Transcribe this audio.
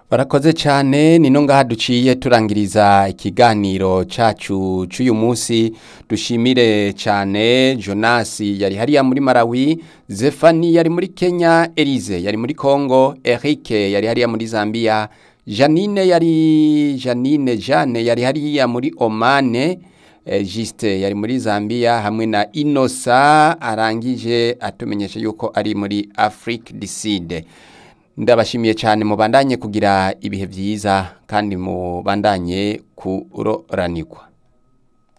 barakoze cyane ni no ngaha duciye turangiriza ikiganiro cacu c'uyu munsi dushimire cyane Jonas yari hariya muri Malawi Zefani yari muri Kenya Elize yari muri Congo Eric yari hariya muri Zambia Janine yari Janine Jane yari hariya muri Omane eh, Juste yari muri Zambia hamwe na Inosa arangije atumenyesha yuko ari muri Afrique du Sud ndabashimiye cyane mubandanye kugira ibihe byiza kandi mubandanye kuroranirwa